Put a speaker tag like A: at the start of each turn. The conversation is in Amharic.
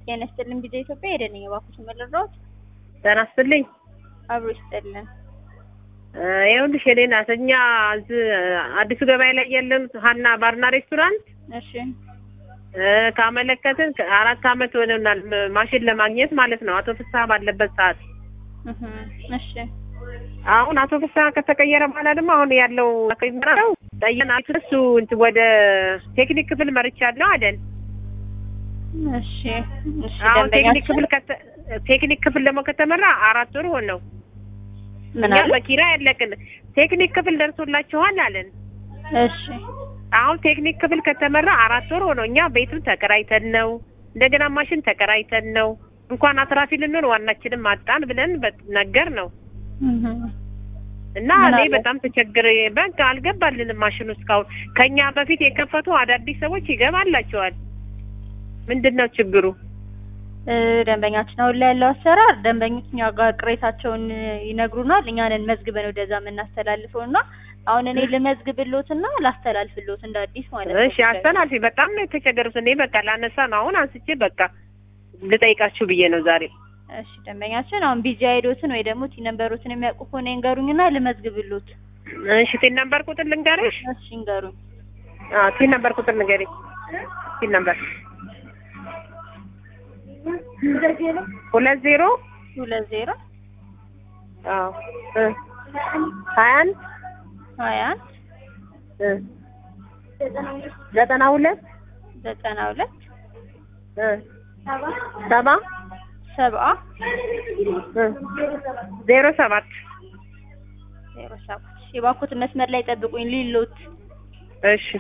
A: ጤና ይስጥልን ጊዜ ኢትዮጵያ ሄደን የባኩት መለራዎች
B: ጤና ይስጥልኝ።
A: አብሮ ይስጥልን።
B: ይኸውልሽ የኔ ናት እኛ እዚህ አዲሱ ገበያ ላይ ያለን ሀና ባርና ሬስቶራንት
A: እሺ
B: ካመለከትን አራት አመት ሆነናል። ማሽን ለማግኘት ማለት ነው። አቶ ፍስሀ ባለበት ሰዓት
A: እህ እሺ
B: አሁን አቶ ፍስሀ ከተቀየረ በኋላ ደግሞ አሁን ያለው ነው ጠየና እሱ እንትን ወደ ቴክኒክ ክፍል መርቻለሁ አይደል?
A: እሺ እሺ
B: አሁን ቴክኒክ
A: ደንበኛችን
B: ክፍል ከተ ቴክኒክ ክፍል ደግሞ ከተመራ አራት ወር ሆነው
A: ምን
B: እኛ
A: አለ?
B: በኪራይ ያለቅን ቴክኒክ ክፍል ደርሶላችኋል አለን።
A: እሺ
B: አሁን ቴክኒክ ክፍል ከተመራ አራት ወር ሆነው እኛ ቤቱን ተከራይተን ነው እንደገና ማሽን ተከራይተን ነው እንኳን አትራፊ ልንሆን ዋናችንም አጣን ብለን በ- ነገር ነው
A: እህ
B: እና
A: ምን
B: እኔ
A: አለ?
B: በጣም ተቸግሬ በቃ አልገባልንም ማሽኑ እስካሁን ከኛ በፊት የከፈቱ አዳዲስ ሰዎች ይገባላቸዋል ምንድን ነው ችግሩ
A: እ ደንበኛችን አሁን ላይ ያለው አሰራር ደንበኞች እኛ ጋር ቅሬታቸውን ይነግሩናል። እኛንን መዝግበን ወደዛ የምናስተላልፈው እና አሁን እኔ ልመዝግብሎትና ላስተላልፍሎት እንደ አዲስ ማለት ነው።
B: እሺ አስተላልፊ በጣም ነው የተቸገሩት እኔ በቃ ላነሳ ነው አሁን አንስቼ በቃ ልጠይቃችሁ ብዬ ነው ዛሬ
A: እሺ ደንበኛችን አሁን ቢዚ አይዶትን ወይ ደግሞ ቲ ነምበሮትን የሚያውቁ ከሆነ ይንገሩኝና ልመዝግብሎት።
B: እሺ ቲን ነምበር ቁጥር ልንገርሽ
A: እሺ ይንገሩኝ።
B: አዎ ቲን ነምበር ቁጥር ንገሪኝ ቲን ነምበር ሁለት ዜሮ
A: ሁለት ዜሮ
B: አዎ እ ሀያ አንድ
A: ሀያ አንድ
B: እ ዘጠና ሁለት
A: ዘጠና ሁለት
B: እ ሰባ
A: ሰብአ
B: እ ዜሮ ሰባት
A: ዜሮ ሰባት የባኩት መስመር ላይ ጠብቁኝ ሊሎት
B: እሺ